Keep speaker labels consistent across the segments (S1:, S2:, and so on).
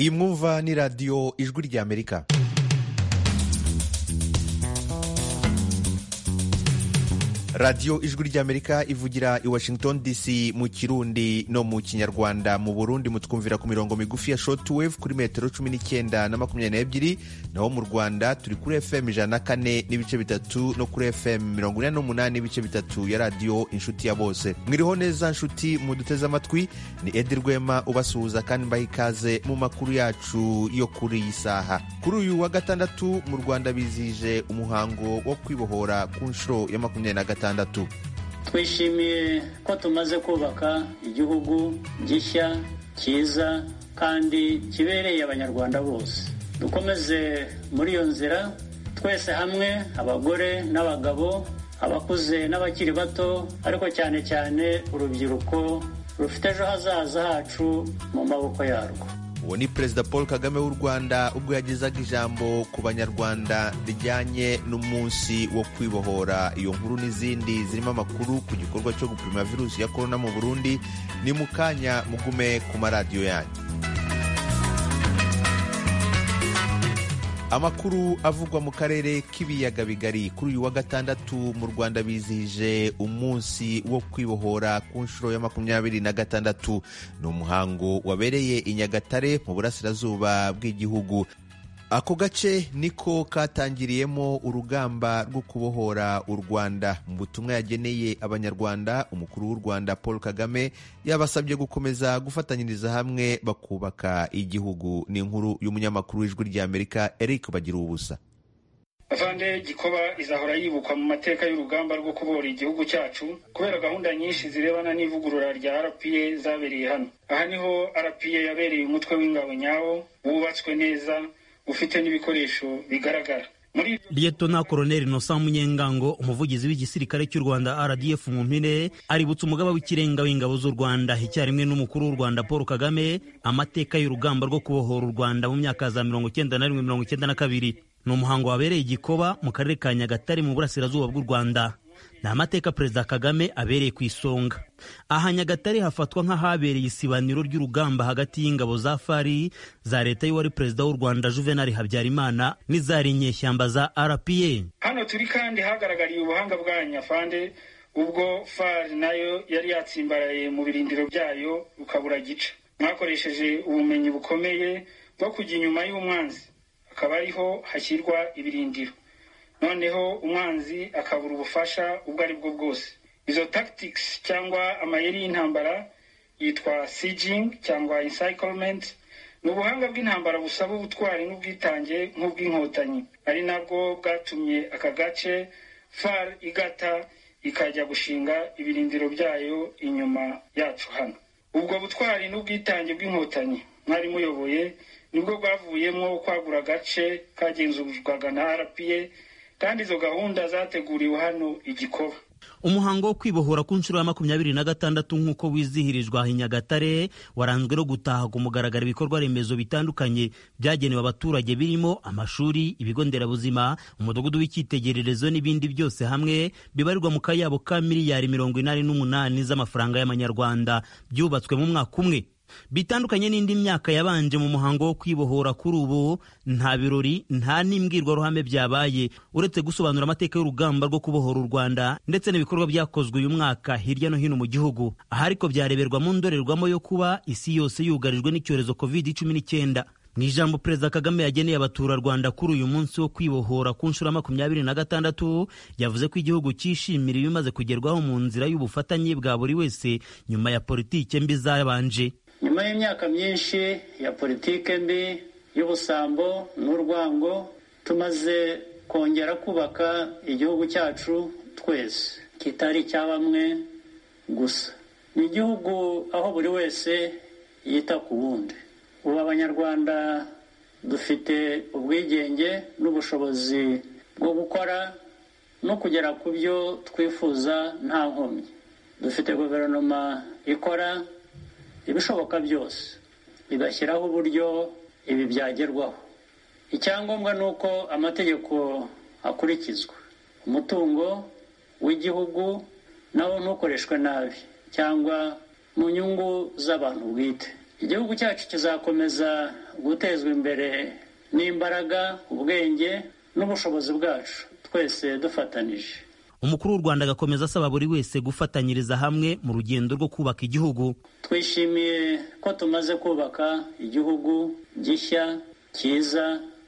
S1: iyi mwumva ni radiyo ijwi ry'amerika radiyo ijwi ry'amerika ivugira i washington dc mu kirundi no mu kinyarwanda mu burundi mutwumvira ku mirongo migufi ya shortwave kuri metero cumi n'icyenda na makumyabiri n'ebyiri naho mu rwanda turi kuri fm ijana na kane n'ibice bitatu no kuri fm mirongo ine n'umunani n'ibice bitatu ya radiyo inshuti ya bose mwiriho neza nshuti muduteze amatwi ni edi rwema ubasuhuza kandi mbaha ikaze mu makuru yacu yo kuri iyi saha kuri uyu wa gatandatu mu rwanda bizije umuhango wo kwibohora ku nshuro ya makumyabiri na gatanu
S2: twishimiye ko tumaze kubaka igihugu gishya cyiza kandi kibereye abanyarwanda bose dukomeze muri iyo nzira twese hamwe abagore n'abagabo abakuze n'abakiri bato ariko cyane cyane urubyiruko rufite ejo hazaza hacu mu maboko yarwo
S1: uwo ni perezida paul kagame w'u rwanda ubwo yagezaga ijambo ku banyarwanda rijyanye n'umunsi wo kwibohora iyo nkuru n'izindi zirimo amakuru ku gikorwa cyo gupima virusi ya korona mu burundi ni mu kanya mugume ku maradiyo yanyu amakuru avugwa mu karere k'ibiyaga bigari kuri uyu wa gatandatu mu rwanda bizihije umunsi wo kwibohora ku nshuro ya makumyabiri na gatandatu ni umuhango wabereye i nyagatare mu burasirazuba bw'igihugu ako gace niko katangiriyemo urugamba rwo kubohora u rwanda mu butumwa yageneye abanyarwanda umukuru w'u rwanda paul kagame yabasabye gukomeza gufatanyiriza hamwe bakubaka igihugu ni inkuru y'umunyamakuru w'ijwi ry'amerika eric bagira ubusa
S3: avande gikoba izahora yibukwa mu mateka y'urugamba rwo kubohora igihugu cyacu kubera gahunda nyinshi zirebana n'ivugurura rya rpa zabereye hano aha niho rpa yabereye umutwe w'ingabo nyawo wubatswe neza ufite n'ibikoresho bigaragara
S4: liyetona koroneli nosa munyengango umuvugizi w'igisirikare cy'u rwanda rdf mu mpine aributsa umugaba w'ikirenga w'ingabo z'u rwanda icyarimwe n'umukuru w'u rwanda paul kagame amateka y'urugamba rwo kubohora u rwanda mu myaka za mirongo icyenda na rimwe mirongo icyenda na kabiri ni umuhango wabereye igikoba mu karere ka nyagatare mu burasirazuba bw'u rwanda ni amateka perezida kagame abereye ku isonga aha nyagatare hafatwa nk'ahabereye isibaniro ry'urugamba hagati y'ingabo za fari za leta y'uwari perezida w'u rwanda juvenali habyarimana n'izari inyeshyamba za rpa
S3: hano turi kandi hagaragariye ubuhanga bwa nyafande ubwo fari nayo yari yatsimbaraye mu birindiro byayo ukabura gica mwakoresheje ubumenyi bukomeye bwo kujya inyuma y'umwanzi akaba ariho hashyirwa ibirindiro noneho umwanzi akabura ubufasha ubwo ari bwo bwose izo tactics cyangwa amayeri y'intambara yitwa sieging cyangwa encirclement ni ubuhanga bw'intambara busaba ubutwari n'ubwitange nk'ubw'inkotanyi ari nabwo bwatumye aka gace far igata ikajya gushinga ibirindiro byayo inyuma yacu hano ubwo butwari n'ubwitange bw'inkotanyi mwari muyoboye nibwo bwavuyemo kwagura agace kagenzurwaga na rpa kandi izo gahunda zateguriwe hano igikoba
S4: umuhango wo kwibohora ku nshuro ya makumyabiri na gatandatu nk'uko wizihirijwe i nyagatare waranzwe no gutaha ku mugaragaro ibikorwa remezo bitandukanye byagenewe abaturage birimo amashuri ibigo nderabuzima umudugudu w'icyitegererezo n'ibindi byose hamwe bibarirwa mu kayabo ka miliyari mirongo inani n'umunani z'amafaranga y'amanyarwanda byubatswe mu mwaka umwe bitandukanye n'indi myaka yabanje mu muhango wo kwibohora kuri ubu nta birori nta n'imbwirwaruhame byabaye uretse gusobanura amateka y'urugamba rwo kubohora u rwanda ndetse n'ibikorwa byakozwe uyu mwaka hirya no hino mu gihugu aha ariko byareberwa mu ndorerwamo yo kuba isi yose yugarijwe n'icyorezo covid cumi n'icyenda mu ijambo perezida kagame yageneye abaturarwanda kuri uyu munsi wo kwibohora ku nshuro ya makumyabiri na gatandatu yavuze ko igihugu cyishimira ibimaze kugerwaho mu nzira y'ubufatanye bwa buri wese nyuma ya politike mbi zabanje
S2: nyuma y'imyaka myinshi ya politike mbi y'ubusambo n'urwango tumaze kongera kubaka igihugu cyacu twese kitari icya bamwe gusa ni igihugu aho buri wese yita ku wundi ubu abanyarwanda dufite ubwigenge n'ubushobozi bwo gukora no kugera ku byo twifuza nta nkomyi dufite guverinoma ikora ibishoboka byose igashyiraho uburyo ibi byagerwaho icyangombwa ni uko amategeko akurikizwa umutungo w'igihugu nawo ntukoreshwe nabi cyangwa mu nyungu z'abantu bwite igihugu cyacu kizakomeza gutezwa imbere n'imbaraga ubwenge n'ubushobozi bwacu twese dufatanije
S4: umukuru w'u rwanda agakomeza asaba buri wese gufatanyiriza hamwe mu rugendo rwo kubaka igihugu
S2: twishimiye ko tumaze kubaka igihugu gishya cyiza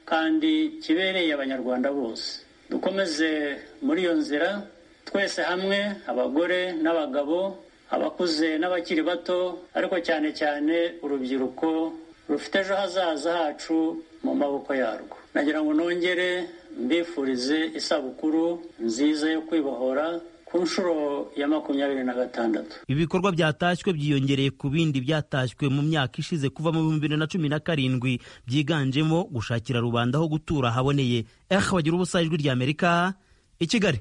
S2: kandi kibereye abanyarwanda bose dukomeze muri iyo nzira twese hamwe abagore n'abagabo abakuze n'abakiri bato ariko cyane cyane urubyiruko rufite ejo hazaza hacu mu maboko yarwo nagira ngo nongere mbifurize isabukuru nziza yo kwibohora ku nshuro ya makumyabiri na gatandatu
S4: ibi bikorwa byatashywe byiyongereye ku bindi byatashywe mu myaka ishize kuva mu bihumbi bibiri na cumi na karindwi byiganjemo gushakira rubanda aho gutura haboneye ehe bagira ubusa ijwi ry'amerika i kigali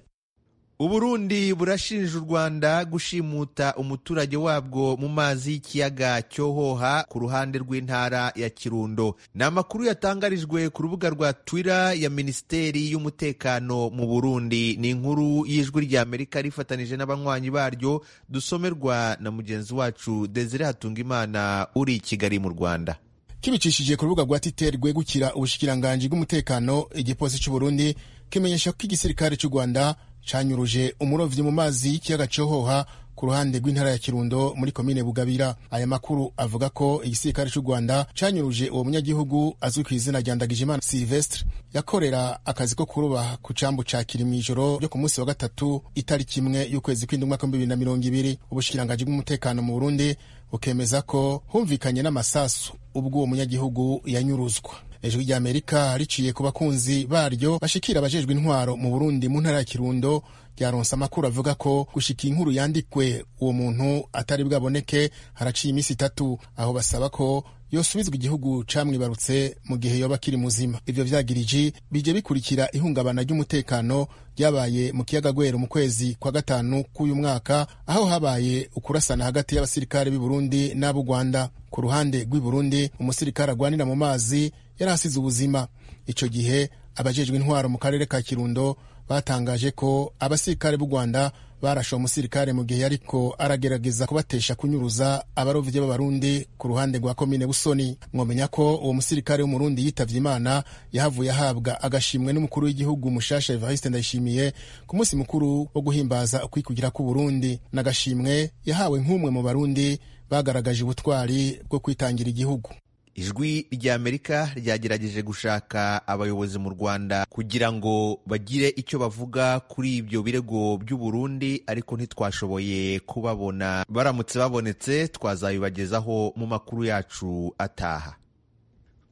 S1: uburundi burashinja u rwanda gushimuta umuturage wabwo mu mazi y'ikiyaga cyohoha ku ruhande rw'intara ya kirundo ni amakuru yatangarijwe ku rubuga rwa twitter ya minisiteri y'umutekano mu burundi ni inkuru y'ijwi ry'amerika rifatanyije n'abanywanyi baryo dusomerwa na mugenzi wacu desire hatungimana uri i kigali mu rwanda
S5: kibicishije ku rubuga rwa twitter rwegukira ubushikiranganji bw'umutekano igipolisi cy'u burundi kimenyesha ko igisirikare cy'u rwanda canyuruje umurovyi mu mazi y'ikiyaga cohoha ku ruhande rw'intara ya kirundo muri komine bugabira aya makuru avuga ko igisirikare cy'u rwanda canyuruje uwo munyagihugu azwi ku izina rya ndagijimana silvestre yakorera akazi ko kuruba ku cambu ca kiri mw'ijoro ryo ku munsi wa gatatu itariki imwe y'ukwezi kw'indwi umwaka w'ibibiri na mirongo ibiri ubushikiranganji bw'umutekano mu burundi bukemeza ko humvikanye n'amasasu ubwo uwo munyagihugu yanyuruzwa ijwi ry'amerika riciye ku bakunzi baryo bashikira abajejwe intwaro mu burundi mu ntara ya kirundo ryaronse amakuru avuga ko gushika inkuru yandikwe uwo muntu atari bwaboneke haraciye iminsi itatu aho basaba ko yosubizwa igihugu camwibarutse mu gihe yoba akiri muzima ivyo vyagiriji bije bikurikira ihungabana ry'umutekano ryabaye mu kiyaga gwero mu kwezi kwa gatanu k'uyu mwaka aho habaye ukurasana hagati y'abasirikare b'i burundi n'ab'u rwanda ku ruhande rw'i burundi umusirikare agwanira mu mazi yari asize ubuzima ico gihe abajejwe intwaro mu karere ka kirundo batangaje ko abasirikare b'u rwanda barashe uwo musirikare mu gihe yariko aragerageza kubatesha kunyuruza abarovyi b'abarundi ku ruhande rwa komine busoni mwomenya ko uwo musirikare w'umurundi yitavye imana yahavuye ahabwa agashimwe n'umukuru w'igihugu mushasha evariste ndayishimiye ku munsi mukuru wo guhimbaza ukwikugira k'uburundi n'agashimwe yahawe nk'umwe mu barundi bagaragaje ubutwari bwo kwitangira igihugu
S1: ijwi ry'amerika ryagerageje gushaka abayobozi mu rwanda kugira ngo bagire icyo bavuga kuri ibyo birego by'uburundi ariko ntitwashoboye kubabona baramutse babonetse twazabibagezaho mu makuru yacu ataha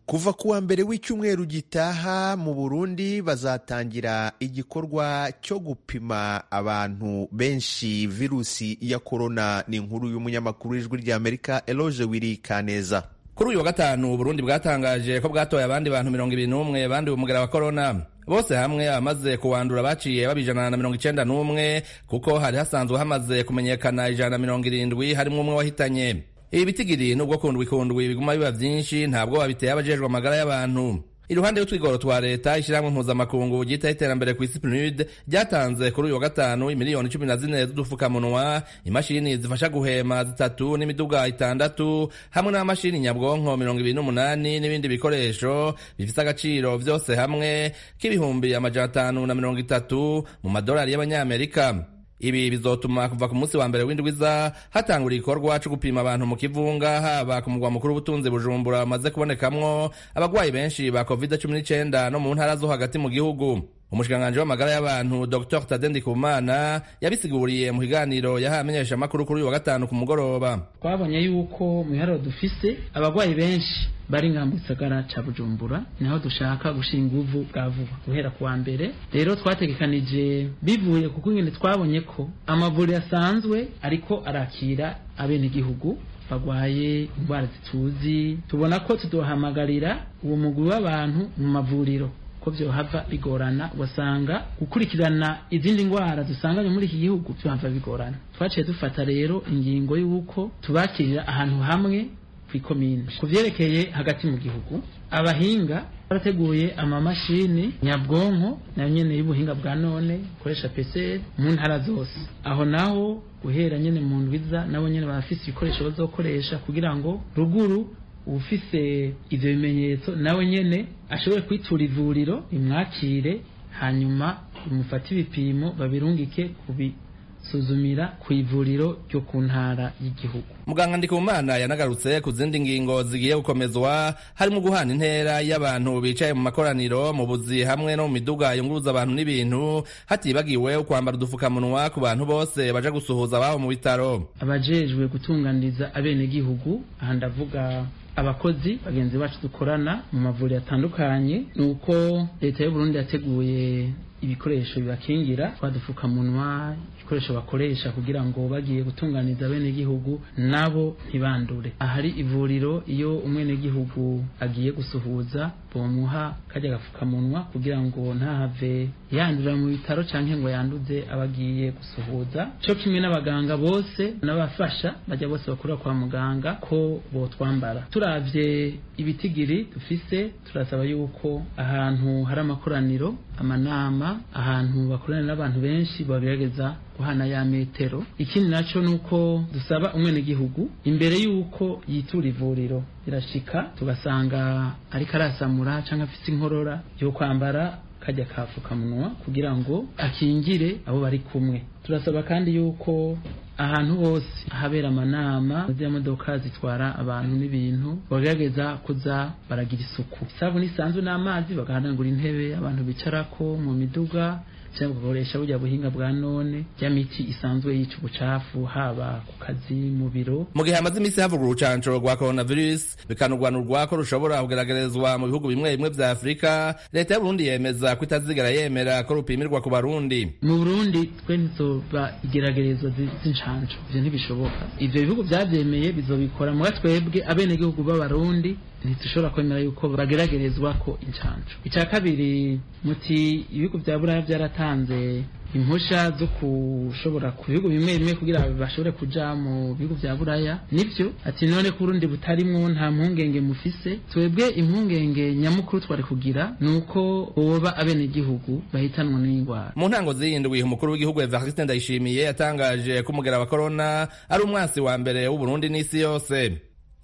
S1: kuva kuwa mbere w'icyumweru gitaha mu burundi bazatangira igikorwa cyo gupima abantu benshi virusi ya korona ni inkuru y'umunyamakuru w'ijwi ry'amerika eloge wiri kaneza
S6: kuri uyu wa gatanu uburundi bwatangaje ko bwatoye abandi bantu mirongo ibiri n'umwe banduye umugera wa korona bose hamwe abamaze kuwandura baciye baba ijana na mirongo icenda n'umwe kuko hari hasanzwe hamaze kumenyekana ijana na mirongo irindwi harimo umwe wahitanye ibi bitigiri n'ubwo kundwi kundwi biguma biba byinshi ntabwo babiteye abajejwe amagara y'abantu iruhande y'utwigoro twa leta ishyirahamwe mpuzamakungu ryitaho iterambere ku isi pnud ryatanze kuri uyu wa gatanu imiliyoni cumi na zine z'udupfukamunwa imashini zifasha guhema zitatu n'imiduga itandatu hamwe n'amashini nyabwonko mirongo ibiri n'umunani n'ibindi bikoresho bifite agaciro vyose hamwe k'ibihumbi amajana atanu na mirongo itatu mu madolari y'abanyamerika ibi bizotuma kuva ku munsi wa mbere w'indwiza hatangura igikorwa cyo gupima abantu mu kivunga haba ku mugwa mukuru w'ubutunzi bujumbura bamaze kubonekamwo abagwayi benshi ba covid cumi n'icenda no mu ntara zo hagati mu gihugu umushikiranganji w'amagara y'abantu dr tade ndikumana yabisiguriye mu kiganiro yahaye amenyeshamakuru kuri uyu wa gatanu ku mugoroba
S7: twabonye yuko mu iharuro dufise abagwayi benshi bari nka mu gisagara ca bujumbura niho dushaka gushinga ubuvu bwa vuba guhera kuwa mbere rero twategekanije bivuye kuko ingene twabonye ko amavuriro asanzwe ariko arakira abenegihugu bagwaye indwara zituzi tubona ko tudohamagarira uwo mugwi w'abantu mu mavuriro ko vyohava bigorana ugasanga gukurikirana izindi ngwara dusanganye muri iki gihugu vyohava bigorana twaciye dufata rero ingingo y'uko tubakirira ahantu hamwe kw'ikomine ku vyerekeye hagati mu gihugu abahinga barateguye amamashini nyabwonko nayo nyene y'ubuhinga bwa none ukoresha PCR mu ntara zose aho naho guhera nyene mu ndwiza nabo nyene barafise ibikoresho bazokoresha kugira ngo ruguru ufise ivyo bimenyetso nawe nyene ashobore kwitura ivuriro imwakire hanyuma imufate ibipimo babirungike kubisuzumira ku ivuriro ryo ku ntara y'igihugu
S6: muganga ndikumana yanagarutse ku zindi ngingo zigiye gukomezwa harimo guhana intera y'abantu bicaye mu makoraniro mu buzi hamwe no mu miduga yunguruza abantu n'ibintu hatibagiwe kwambara udufukamunwa ku bantu bose baja gusuhuza abaho mu bitaro
S7: abajejwe gutunganiriza abenegihugu aha ndavuga abakozi bagenzi bacu dukorana mu mavuriro atandukanye ni uko leta y'uburundi yateguye ibikoresho bibakingira twadupfukamunwa ibikoresho bakoresha kugira ngo bagiye gutunganiza abenegihugu nabo ntibandure ahari ivuriro iyo umwenegihugu agiye gusuhuza bomuha kajya gapfukamunwa kugira ngo ntahave yandurira mu bitaro cyangwa ngo yanduze abagiye gusuhuza cyo kimwe n'abaganga bose n'abafasha bajya bose bakorera kwa muganga ko botwambara turavye ibitigiri dufise turasaba yuko ahantu hari amakoraniro amanama ahantu bakorana n'abantu benshi bagerageza guhana ya metero ikindi naco nuko dusaba umwenegihugu imbere yuko yitura ivuriro irashika tugasanga ariko arasamura canke afise inkorora yo kwambara kajya kafukamunwa kugira ngo akingire abo bari kumwe turasaba kandi yuko ahantu hose habera amanama z'imodoka zitwara abantu n'ibintu bagerageza kuza baragira isuku isabuni isanzwe n'amazi bagahanagura intebe abantu bicarako mu miduga cyangwa gukoresha burya buhinga bwa none by'amiti isanzwe yica ubucafu haba ku kazi mu biro
S6: mu gihe hamaze iminsi havugwa urucanco rwa coronavirus bikanurwanurwa ko rushobora kugaragarizwa mu bihugu bimwe bimwe vya afurika leta y'uburundi yemeza ko itazigera yemera ko rupimirwa ku barundi
S7: mu burundi twe ntizoba igeragerezwa z'incanco ivyo ntibishoboka ivyo bihugu vyavyemeye bizobikora muga twebwe abenegihugu b'abarundi ntidushobora kwemera yuko bageragerezwa ko incanco icya kabiri muti ibihugu vya buraya vyaratanze impusha zo kushobora ku bihugu bimwe bimwe kugira bashobore kuja mu bihugu vya buraya nivyo ati none ko urundi butarimwo nta mpungenge mufise twebwe impungenge nyamukuru twari kugira ni uko boba abenegihugu bahitanwa n'indwara
S6: mu ntango ziyindwi umukuru w'igihugu evariste ndayishimiye yatangaje ko umugera wa korona ari umwansi wa mbere w'uburundi n'isi yose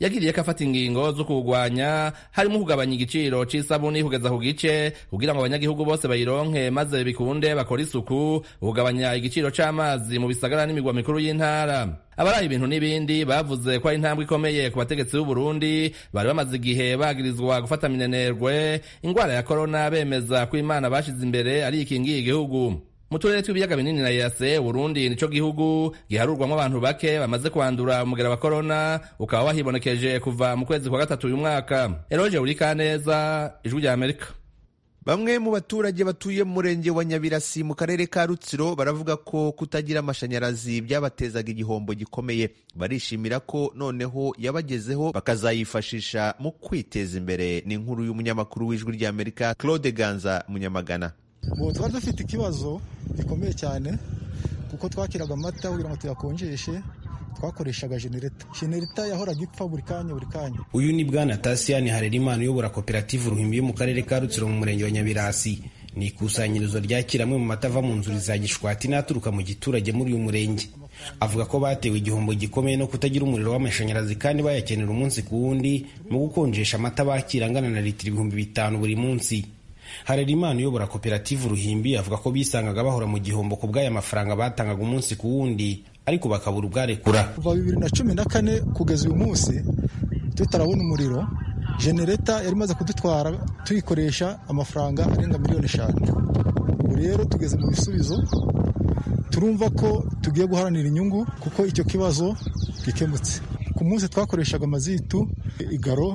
S6: yagiriye ko afata ingingo zo kuwugwanya harimo kugabanya igiciro c'isabuni kugeza ku gice kugira ngo abanyagihugu bose bayironke maze bikunde bakore isuku kugabanya igiciro c'amazi mu bisagara n'imigwa mikuru y'intara abaraye ibintu n'ibindi bavuze ko ari intambwe ikomeye ku bategetsi b'uburundi bari bamaze igihe bagirizwa gufata minenerwe ingwara ya korona bemeza ko imana bashize imbere ari ikingiye igihugu mu turere tw'ibiyaga binini na yase urundi nico gihugu giharurwamo abantu bake bamaze kwandura umugera wa korona ukaba wahibonekeje kuva mu kwezi kwa gatatu uyu mwaka eroje urikaneza ijwi rya amerika
S1: Bamwe mu baturage batuye mu murenge wa Nyabirasi mu karere ka Rutsiro baravuga ko kutagira amashanyarazi byabatezaga igihombo gikomeye barishimira ko noneho yabagezeho bakazayifashisha mu kwiteza imbere ni inkuru y'umunyamakuru w'ijwi rya Amerika Claude Ganza Munyamagana
S8: ubu twari dufite ikibazo gikomeye cyane kuko twakiraga amata kugira ngo tuyakonjeshe twakoreshaga genereta genereta yahoraga ipfa buri kanya buri kanya
S9: uyu ni bwana tasiyani harerimana uyobora koperative uruhimbi yo mu karere ka rutsiro mu murenge wa nyabirasi ni ikusanyirizo ryakira amwe mu mata ava mu nzuri za gishwati n'aturuka mu giturage muri uyu murenge avuga ko batewe igihombo gikomeye no kutagira umuriro w'amashanyarazi kandi bayakenera umunsi ku wundi mu gukonjesha amata bakira angana na litiro ibihumbi bitanu buri munsi harerimana uyobora koperative uruhimbi avuga ko bisangaga bahora mu gihombo ku bw'aya mafaranga batangaga umunsi ku wundi ariko bakabura ubwarekura
S8: kuva bibiri na cumi na kane kugeza uyu munsi tutarabona umuriro genereta yari imaze kudutwara tuyikoresha amafaranga arenga miliyoni eshanu ubu rero tugeze mu bisubizo turumva ko tugiye guharanira inyungu kuko icyo kibazo gikemutse ku munsi twakoreshaga amazitu igaro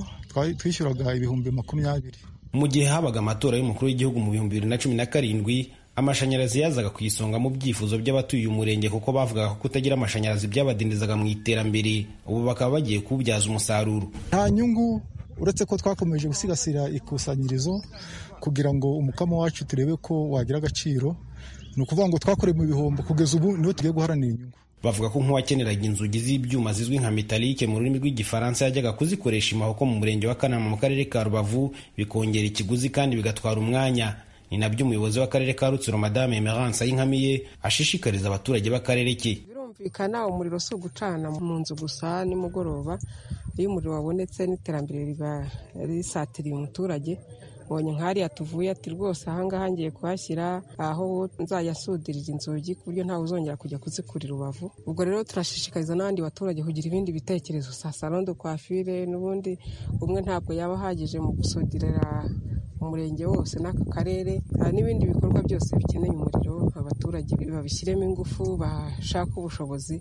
S8: twishyuraga ibihumbi makumyabiri
S9: mu gihe habaga amatora y'umukuru w'igihugu mu bihumbi bibiri na cumi na karindwi amashanyarazi yazaga ku isonga mu byifuzo by'abatuye uyu murenge kuko bavugaga ko kutagira amashanyarazi byabadindizaga mu iterambere ubu bakaba bagiye kuwubyaza umusaruro
S8: nta nyungu uretse ko twakomeje gusigasira ikusanyirizo kugira ngo umukamo wacu turebe ko wagira agaciro ni ukuvuga ngo twakoreye mu bihombo kugeza ubu niho tugiye guharanira inyungu
S9: bavuga ko nk'uwakeneraga inzugi z'ibyuma zizwi nka metalike mu rurimi rw'igifaransa yajyaga kuzikoresha imahoko mu murenge wa kanama mu karere ka rubavu bikongera ikiguzi kandi bigatwara umwanya ni nabyo umuyobozi w'akarere ka rutsiro madame emerance ayinkamiye ashishikariza abaturage b'akarere ke
S10: birumvikana umuriro si ugucana mu nzu gusa nimugoroba iyo umuriro wabonetse n'iterambere risatiriye umuturage mbonye nkariya tuvuye ati rwose ahangaha ngiye kuhashyira aho nzayasudirira inzugi ku buryo ntawe uzongera kujya kuzikurira urubavu ubwo rero turashishikariza n'abandi baturage kugira ibindi bitekerezo sa salo de kwafire n'ubundi umwe ntabwo yaba ahagije mu gusudirira umurenge wose n'aka karere n'ibindi bikorwa byose bikeneye umuriro abaturage babishyiremo ingufu bashake ubushobozi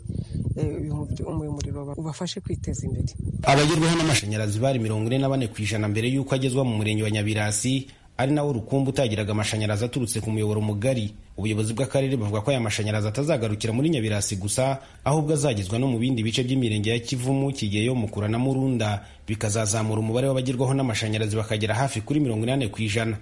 S10: umuriro ubafashe kwiteza imbere
S9: abagerwaho n'amashanyarazi bari mirongo ine na bane ku ijana mbere y'uko agezwa mu murenge wa nyabirasi ari nawo urukumbu utagiraga amashanyarazi aturutse ku muyoboro mugari ubuyobozi bw'akarere buvuga ko aya mashanyarazi atazagarukira muri nyabirasi gusa ahubwo azagezwa no mu bindi bice by'imirenge ya kivumu kigeyo mukura na murunda bikazazamura umubare w'abagerwaho n'amashanyarazi bakagera hafi kuri mirongo inani ku ijana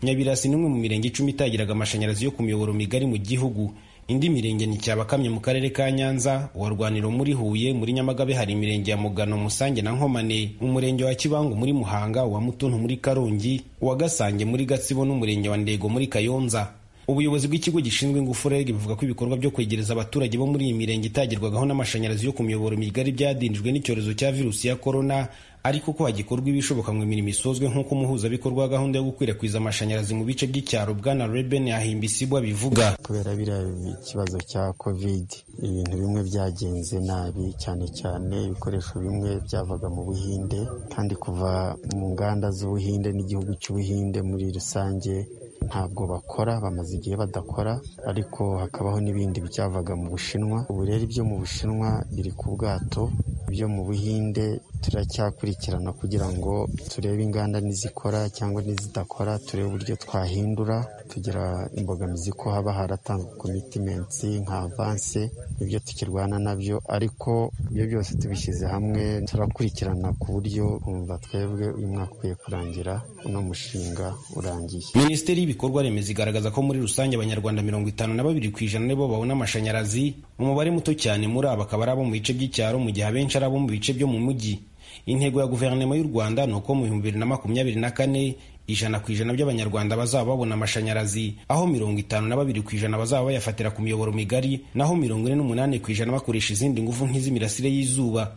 S9: nyabirasi ni umwe mu mirenge icumi itagiraga amashanyarazi yo ku miyoboro migari mu gihugu indi mirenge ni cyabakamye mu karere ka nyanza wa rwaniro muri huye muri nyamagabe hari imirenge ya mugano musange na nkomane mu murenge wa kibangu muri muhanga wa mutuntu muri karongi uwa gasange muri gatsibo n'umurenge wa ndego muri kayonza ubuyobozi bw'ikigo gishinzwe ingufu reg buvuga ko ibikorwa byo kwegereza abaturage bo muri iyi mirenge itagerwagaho n'amashanyarazi yo ku miyoboro migari byadindijwe n'icyorezo cya virusi ya korona ariko ko hagikorwa ibishoboka ngo imirimo isozwe nk'uko umuhuzabikorwa wa gahunda yo gukwirakwiza amashanyarazi mu bice by'icyaro bwana reben yahimbisibwa bivuga
S11: kubera biriya ikibazo cya covid ibintu bimwe byagenze nabi cyane cyane ibikoresho bimwe byavaga mu buhinde kandi kuva mu nganda z'ubuhinde n'igihugu cy'ubuhinde muri rusange ntabwo bakora bamaze igihe badakora ariko hakabaho n'ibindi byavaga mu bushinwa ubu rero ibyo mu bushinwa biri ku bwato ibyo mu buhinde turacyakurikirana kugira ngo turebe inganda n'izikora cyangwa n'izidakora turebe uburyo twahindura tugira imbogamizi ko haba haratanzwe komitimensi nka avanse nibyo tukirwana nabyo ariko ibyo byose tubishyize hamwe turakurikirana ku buryo umva twebwe uyu mwaka ukwiye kurangira uno mushinga urangiye
S9: minisiteri y'ibikorwa remezo igaragaza ko muri rusange abanyarwanda mirongo itanu na babiri ku ijana nibo babona amashanyarazi umubare muto cyane muri abo akaba ari abo mu bice by'icyaro mu gihe abenshi ari abo mu bice byo mu mujyi intego ya guverinoma y'u rwanda ni uko mu bihumbi bibiri na makumyabiri na kane ijana ku ijana by'abanyarwanda bazaba babona amashanyarazi aho mirongo itanu na babiri ku ijana bazaba bayafatira ku miyoboro migari naho mirongo ine n'umunani ku ijana bakoresha izindi ngufu nk'iz'imirasire y'izuba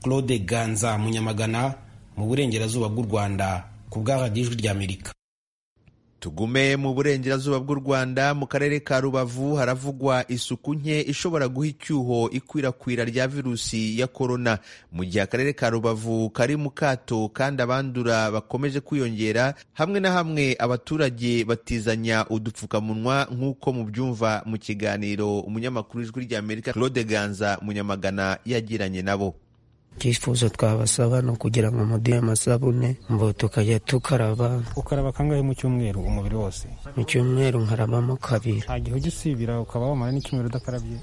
S9: claude ganza munyamagana mu burengerazuba bw'u rwanda ku bwa radiyo ijwi ry'amerika
S1: tugume mu burengerazuba bw'u rwanda mu karere ka rubavu haravugwa isuku nke ishobora guha icyuho ikwirakwira rya virusi ya korona mu gihe akarere ka rubavu kari mu kato kandi abandura bakomeje kwiyongera hamwe na hamwe abaturage batizanya udupfukamunwa nk'uko mubyumva mu kiganiro umunyamakuru w'ijwi ry'amerika claude ganza munyamagana yagiranye nabo
S12: icyifuzo twabasaba ni ukugira ngo muduhe amasabune mbo tukajya tukaraba
S13: ukaraba kangahe mu cyumweru umubiri wose
S12: mu cyumweru nkarabamo kabiri
S13: nta gihe ujya usibira ukaba wamara n'icyumweru udakarabye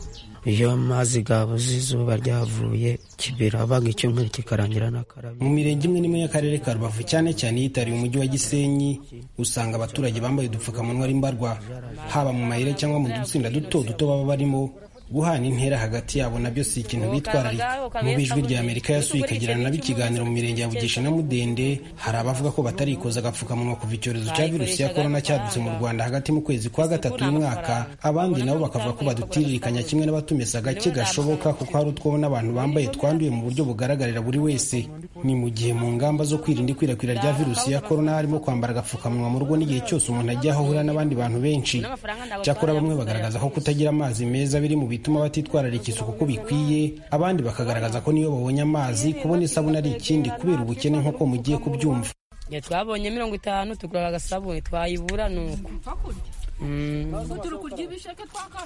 S12: iyo amazi gabuze izuba ryavuye kibirabaga icyumweru kikarangira n'akarabye
S9: mu mirenge imwe n'imwe y'akarere ka rubavu cyane cyane yitariye umujyi wa gisenyi usanga abaturage bambaye udupfukamunwa ari mbarwa haba mu mayire cyangwa mu dutsinda duto duto baba barimo guhana intera hagati yabo nabyo si ikintu bitwararika mu bijwi rya amerika yasuye ikagirana nabo ikiganiro mu mirenge ya bugesha na mudende hari abavuga ko batarikoza agapfukamunwa kuva icyorezo cya virusi ya korona cyadutse mu rwanda hagati mu kwezi kwa gatatu uyu mwaka abandi nabo bakavuga ko badutiririkanya kimwe n'abatumesa agake gashoboka kuko hari utwo n'abantu bambaye twanduye mu buryo bugaragarira buri wese ni mu gihe mu ngamba zo kwirinda ikwirakwira rya virusi ya korona harimo kwambara agapfukamunwa mu rugo n'igihe cyose umuntu ajya aho ahura n'abandi bantu benshi cyakora bamwe bagaragaza ko kutagira amazi meza biri mu bituma batitwararika isuku uko bikwiye abandi bakagaragaza ko niyo babonye amazi kubona isabune ari ikindi kubera ubukene nk'uko mugiye kubyumva
S14: twabonye mirongo itanu tugura agasabune twayibura ni uko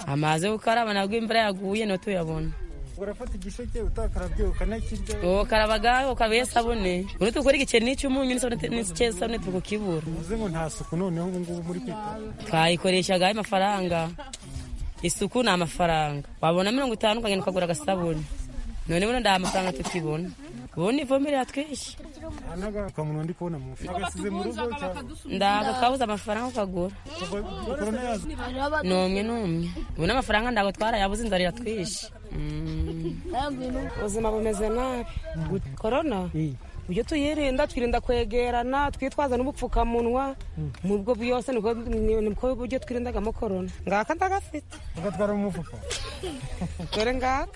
S14: amazi yo gukaraba ntabwo imvura yaguye niyo tuyabona
S13: urafata igisheke utakarabye ukanakirya
S14: ukarabaga ukabaye isabune uri tukora igiceri n'icy'umunyu n'isabune turi kukibura
S13: uvuze ngo nta suku noneho ubu ngubu muri kwita
S14: twayikoreshaga amafaranga isuku ni amafaranga wabona mirongo itanu ukagenda ukagura agasabune none buno nta mafaranga tukibona ubundi ivomerera yatwishe
S13: n'agapfukamunwa ndi kubona mu mufuka agasize mu rugo
S14: ntabwo twabuze amafaranga ukagura n'umwe n'umwe ubu n'amafaranga ntabwo twarayabuze inzara iratwishe ubuzima bumeze nabi korona
S15: ujye tuyirinda twirinda kwegerana twitwaza n'ubupfukamunwa mu bwo bwose nibwo buryo twirindagamo korona ngaka ndagafite
S13: ugatwara mu mufuka
S15: dore ngaka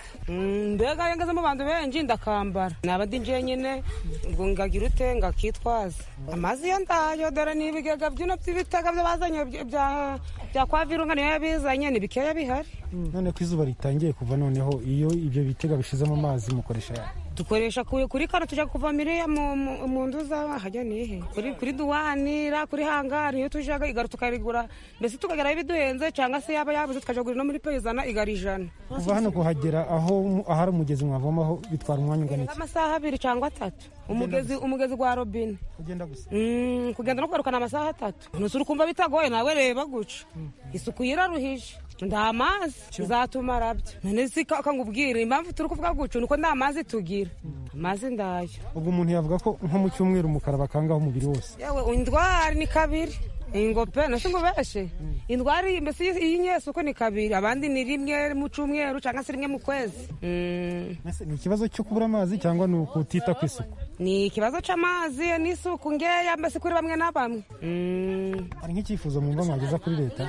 S15: mbega iyo ngeze mu bantu benshi ndakambara naba ndi jyenyine ubwo ngagira ute ngakitwaza amazi iyo ndayo dore ni ibigega byino by'ibitega byo bazanye bya bya kwa virunga niyo yabizanye ni bikeya bihari
S13: none ko izuba ritangiye kuva noneho iyo ibyo bitega bishizemo amazi mukoresha
S15: dukoresha kuri kano tujya kuva miriya mu nzu z'ahajya nihe kuri duwanira kuri hangari iyo tujyaga igare tukayigura mbese tukageraho ibiduhenze cyangwa se yaba yabuze tukajya kugura no muri perizana igare ijana
S13: kuva hano kuhagera aho ahari umugezi mwavomaho bitwara umwanya ungana iki
S15: amasaha abiri cyangwa atatu umugezi umugezi wa robine
S13: kugenda gusa
S15: kugenda no kugarukana amasaha atatu nusura ukumva bitagoye nawe reba guca isuku yiraruhije nta mazi zatumara byo none si kangubwira impamvu turi kuvuga guca ni uko nta mazi tugira amazi ndayo
S13: ubwo umuntu yavuga ko nko mu cyumweru umukara bakangaho umubiri wose
S15: yewe indwara ni kabiri ingope nasi ngo beshe indwara iyi mbese iy'inyesuko ni kabiri abandi ni rimwe mu cyumweru cyangwa se rimwe mu kwezi
S13: Mbese ni ikibazo cyo kubura amazi cyangwa ni ukutita ku isuku
S15: ni ikibazo cy'amazi n'isuku ngeya mbese kuri bamwe na bamwe
S13: hari nk'icyifuzo mwumva mwageza kuri leta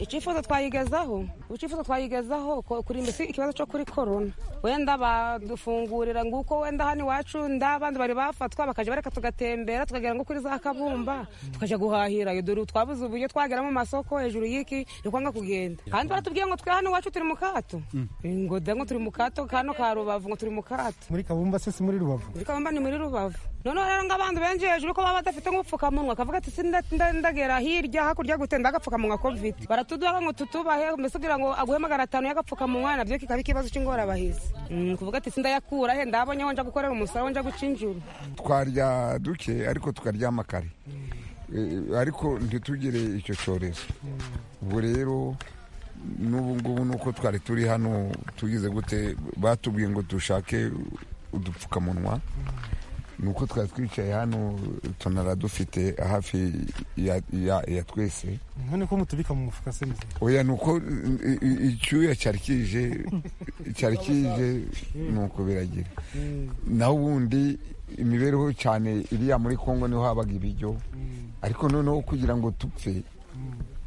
S15: icyifuzo twayigezaho icyifuzo twayigezaho kuri mbese ikibazo cyo kuri korona wenda badufungurira nguko wenda hano iwacu ndabandi bari bafatwa bakajya bareka tugatembera tukagera ngo kuri za kabumba tukajya guhahira iyo dore twabuze uburyo twagera mu masoko hejuru y'iki ni kwanga kugenda kandi baratubwiye ngo twe hano iwacu turi mu kato ngo da ngo turi mu kato kano ka rubavu ngo turi mu kato
S13: muri kabumba se si muri rubavu
S15: muri kabumba ni muri rubavu noneho rero ngo abantu benshi hejuru ko baba badafite nk'ubupfukamunwa akavuga ati sindagera hirya hakurya gute ndagapfukamunwa covid tuduha ngo tutubahe mbese kugira ngo aguhe magana atanu y'agapfukamunwa nabyo kikaba ikibazo cy'ingorabahizi kuvuga ati sindayakura he ndabonye aho nja gukorera umusara aho nja guca injuru
S16: twarya duke ariko tukaryama kare ariko ntitugire icyo cyorezo ubwo rero n'ubu ngubu ni uko twari turi hano tugize gute batubwiye ngo dushake udupfukamunwa ni uko twari twicaye hano tunara dufite hafi ya twese
S13: none ko mutubika mu mufuka se muzima
S16: oya ni uko icyuya cyari kije cyari kije ni uko biragira naho ubundi imibereho cyane iriya muri kongo niho habaga ibiryo ariko noneho kugira ngo dupfe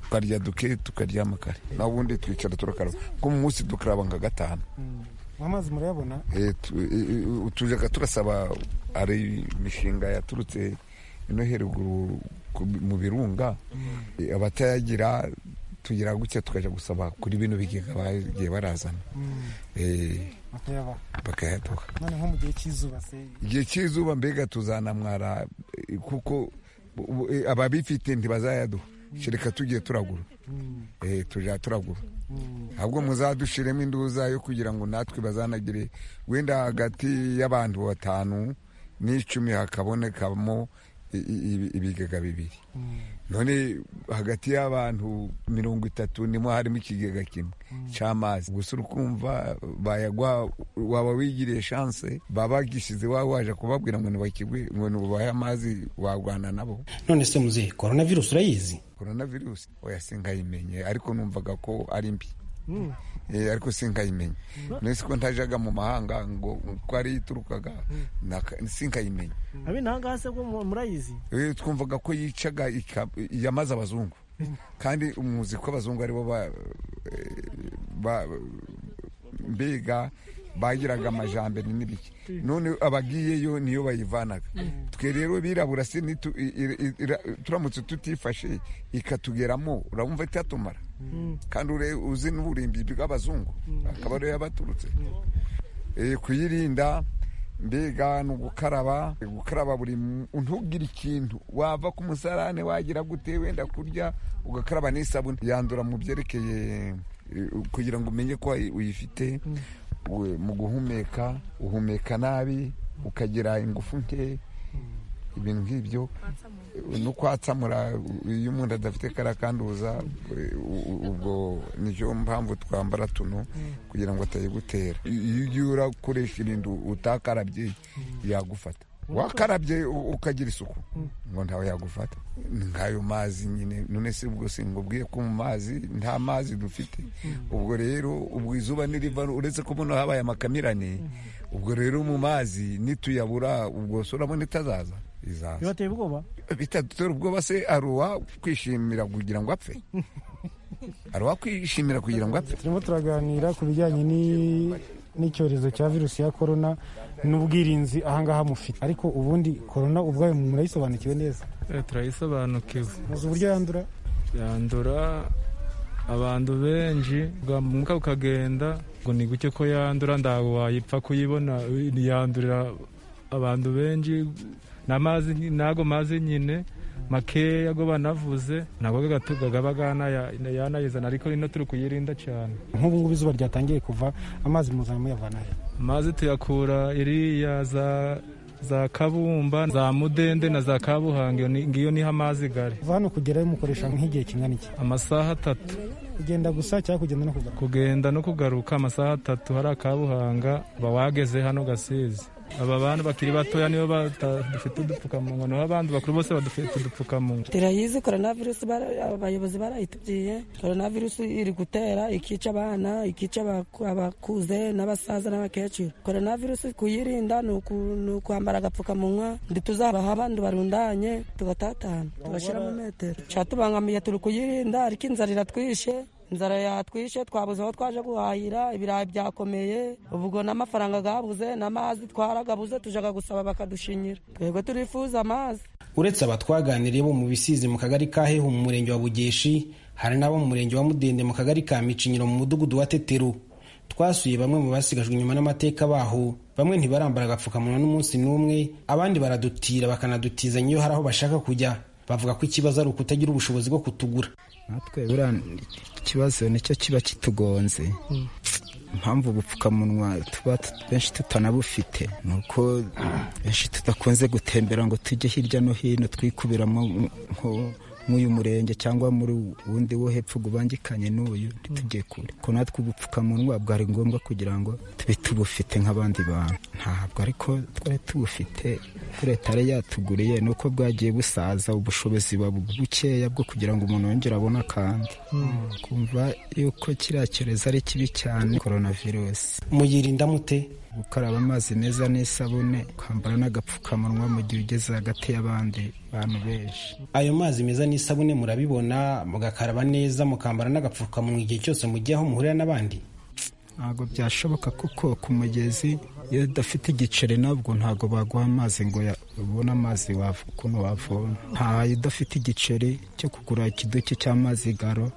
S16: tukarya duke tukaryama kare naho ubundi twicara turakaraba kuko mu munsi dukaraba nka gatanu
S13: amazi murayabona
S16: tujyaga turasaba ari imishinga yaturutse ino heruguru mu birunga abatayagira tugira gutya tukajya gusaba kuri bino bigega bagiye barazana bakayaduha
S13: noneho mu gihe cy'izuba se
S16: igihe cy'izuba mbega tuzanamwara kuko ababifite ntibazayaduha reka tugiye turagura tujya turagura ahubwo muzadushiremo induza yo kugira ngo natwe bazanagire wenda hagati y'abantu batanu n'icumi hakabonekamo ibigega bibiri none hagati y'abantu mirongo itatu nimo harimo ikigega kimwe cy'amazi gusa ukumva bayagwa waba wigiriye shanse baba bagishyize waba waje kubabwira ngo ntibakigwe ngo ntubahe amazi warwana nabo
S9: none se muzehe korona virusi urayizi
S16: korona virusi oya sinkayimenye ariko numvaga ko ari mbi ariko sinkayimenye nese ko ntajaga mu mahanga ngo uko ari iturukaga sinkayimenye
S13: abe ntahangaha se ko murayizi
S16: twumvaga ko yicaga yamaze abazungu kandi umuzi ko abazungu aribo mbega bagiraga amajambere n'ibiki none abagiyeyo niyo bayivanaga twe rero birabura se turamutse tutifashe ikatugeramo urabumva itatumara kandi uzi n'uburimbi bw'abazungu akaba ariyo yabaturutse kuyirinda mbega ni ugukaraba gukaraba buri ntugire ikintu wava ku musarane wagira gute wenda kurya ugakaraba n'isabune yandura mu byerekeye kugira ngo umenye ko uyifite mu guhumeka uhumeka nabi ukagira ingufu nke ibintu nk'ibyo no kwatsamura iyo umuntu adafite kariya kanduza ubwo nicyo mpamvu twambara tuno kugira ngo atayigutera iyo ugiye urakoresha irindu utakarabye yagufata wakarabye ukagira isuku ngo ntawe yagufata nk'ayo mazi nyine none se ubwo singubwiye ko mu mazi nta mazi dufite ubwo rero ubwo izuba niriva uretse ko buno habaye amakamirane ubwo rero mu mazi nituyabura ubwo surabona itazaza izaza
S13: bibateye ubwoba
S16: bitadutera ubwoba se aruwa kwishimira kugira ngo apfe aruwa kwishimira kugira ngo apfe
S13: turimo turaganira ku bijyanye ni- n'icyorezo cya virusi ya korona n'ubwirinzi ahangaha mufite ariko ubundi korona ubwayo murayisobanukiwe neza
S17: Eh, turayisobanukiwe
S13: muzi uburyo yandura
S17: yandura abantu benshi bwamuka bukagenda ngo ni guke ko yandura ntabwo wayipfa kuyibona yandurira abantu benshi n'amazi nyi- n'ago mazi nyine makeya go banavuze ntabwo gaba ganaya- yanayizana ariko ino turi kuyirinda cyane
S13: nk'ubu ngubu izuba ryatangiye kuva amazi muzaba muyavana he
S17: amazi tuyakura iriya za za kabumba za mudende na za kabuhange ni- ngiyo niho amazi gari
S13: kuva hano kugerayo mukoresha nk'igihe kingana iki
S17: amasaha atatu
S13: kugenda gusa cyangwa kugenda no kugaruka
S17: kugenda no kugaruka amasaha atatu hari akabuhanga uba wageze hano gasizi aba bantu bakiri batoya nibo bata- dufite udupfukamunwa naho abandi bakuru bose badufite udupfukamunwa
S18: turayizi korona virusi bara- abayobozi barayitubwiye korona virusi iri gutera ikica abana ikica abaku- abakuze n'abasaza n'abakecuru korona virusi kuyirinda ni uku- ni ukwambara agapfukamunwa ntituzabaha abandi barundanye tugatatana tugashyiramo metero cyatubangamiye turi kuyirinda ariko inzara iratwishe inzara yatwishe twabuze aho twaje guhahira ibirayi byakomeye ubwo n'amafaranga gabuze n'amazi twaragabuze tujaga gusaba bakadushinyira twebwe turifuza amazi
S9: uretse aba twaganiriye bo mu bisizi mu kagari ka hehu mu murenge wa bugeshi hari n'abo mu murenge wa mudende mu kagari ka micinyiro mu mudugudu wa teteru twasuye bamwe mu basigajwe inyuma n'amateka baho bamwe ntibarambara agapfukamunwa n'umunsi n'umwe abandi baradutira bakanadutizanya iyo hari aho bashaka kujya bavuga ko ikibazo ari ukutagira ubushobozi bwo kutugura
S19: natwe buriya ikibazo nicyo kiba kitugonze impamvu ubupfukamunwa tuba tut- benshi tutanabufite ni uko benshi tudakunze gutembera ngo tujye hirya no hino twikubira mu- nko- nk'uyu murenge cyangwa muri wundi wo hepfo ngo ubangikanye n'uyu ntitujye kure ko natwe ubupfukamunwa bwari ngombwa kugira ngo tube tubufite nk'abandi bantu ntabwo ariko twari tubufite ko leta yari yatuguriye ni uko bwagiye busaza ubushobozi buba bukeya bwo kugira ngo umuntu yongere abone akandi kumva yuko kiriya cyorezo ari kibi cyane korona virusi
S9: muyirinda mute
S19: gukaraba amazi meza n'isabune kwambara n'agapfukamunwa mu gihe ugeze hagati y'abandi bantu benshi
S9: ayo mazi meza n'isabune murabibona mugakaraba neza mukambara n'agapfukamunwa igihe cyose mugiye aho muhurira n'abandi
S19: ntabwo byashoboka kuko ku mugezi iyo udafite igiceri nabwo ntabwo baguha amazi ngo ya- ubone amazi wav- ukuntu wavoma ntayo udafite igiceri cyo kugura ikiduki cy'amazi garo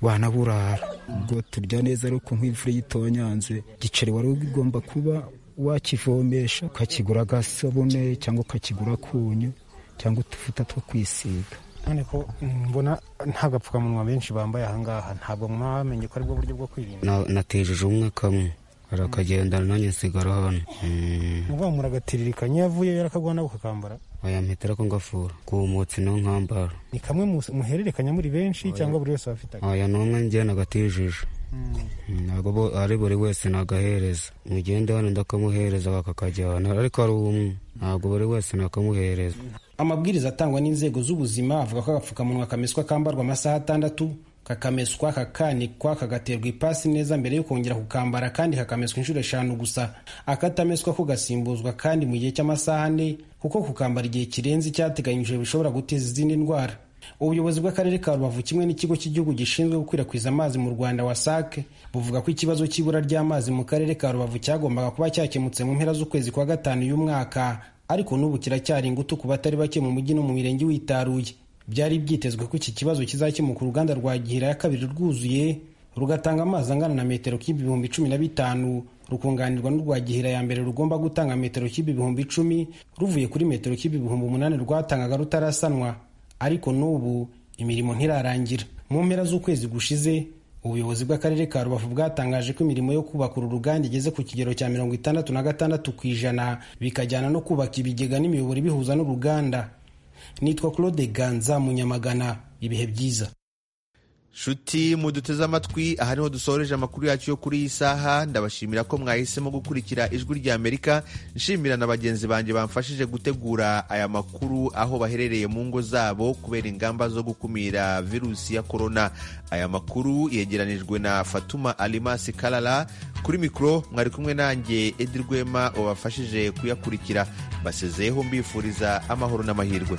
S19: wanaburara ubwo turya neza ari uko nk'imvura iyo itonyanze igiceri wari ugomba kuba wakivomesha ukakigura agasabune cyangwa ukakigura akunyu cyangwa utuvuta two kwisiga
S13: none ko mbona nta gapfukamunwa benshi bambaye ahangaha ntabwo mwaba bamenye ko aribwo buryo bwo kwirinda
S12: Na- natejeje umwaka amwe arakagendana nanjye nsigara hano Mm,
S13: muvuga ngo muragatiririkanya iyo yavuye yarakaguha ukakambara
S12: bayampitira ko ngafura kumutse no nkambara
S13: ni kamwe mu- muhererekanya muri benshi cyangwa buri wese abafite
S12: aya n'umwe njye nagatejeje Mm, ntabwo bo- ari buri wese nagahereza mugende hano ndakamuhereza bakakajyana ariko ari umwe ntabwo buri wese nakamuhereza
S9: amabwiriza atangwa n'inzego z'ubuzima avuga ko agapfukamunwa kameswa kambarwa amasaha atandatu kakameswa kakanikwa kagaterwa ipasi neza mbere yo kongera kukambara kandi kakameswa inshuro eshanu gusa akatameswa ko gasimbuzwa kandi mu gihe cy'amasaha ane kuko kukambara igihe kirenze icyateganyijwe bishobora guteza izindi ndwara ubuyobozi bw'akarere ka rubavu kimwe n'ikigo cy'igihugu gishinzwe gukwirakwiza amazi mu rwanda wasac buvuga ko ikibazo cy'ibura ry'amazi mu karere ka rubavu cyagombaga kuba cyakemutse mu mpera z'ukwezi kwa gatanu uyu mwaka ariko n'ubu kiracyari ingutu ku batari bake mu mujyi no mu mirenge witaruye byari byitezwe ko iki kibazo kizakemuka uruganda rwa gihira ya kabiri rwuzuye rugatanga amazi angana na metero kibi ibihumbi cumi na bitanu rukunganirwa n'urwa gihira ya mbere rugomba gutanga metero kibi ibihumbi icumi ruvuye kuri metero kibi ibihumbi umunani rwatangaga rutarasanwa ariko n'ubu imirimo ntirarangira mu mpera z'ukwezi gushize ubuyobozi bw'akarere ka rubavu bwatangaje ko imirimo yo kubaka uru ruganda igeze ku kigero cya mirongo itandatu na gatandatu ku ijana bikajyana no kubaka ibigega n'imiyoboro ibihuza n'uruganda nitwa claude ganza munyamagana ibihe byiza
S1: shuti muduteze amatwi aha niho dusoreje amakuru yacu yo kuri iyi saha ndabashimira ko mwahisemo gukurikira ijwi rya amerika nshimira na bagenzi banjye bamfashije gutegura aya makuru aho baherereye mu ngo zabo kubera ingamba zo gukumira virusi ya korona aya makuru yegeranijwe na fatuma alimasi karara kuri mikoro mwari kumwe nanjye edi rwema wabafashije kuyakurikira mbasezeyeho mbifuriza amahoro n'amahirwe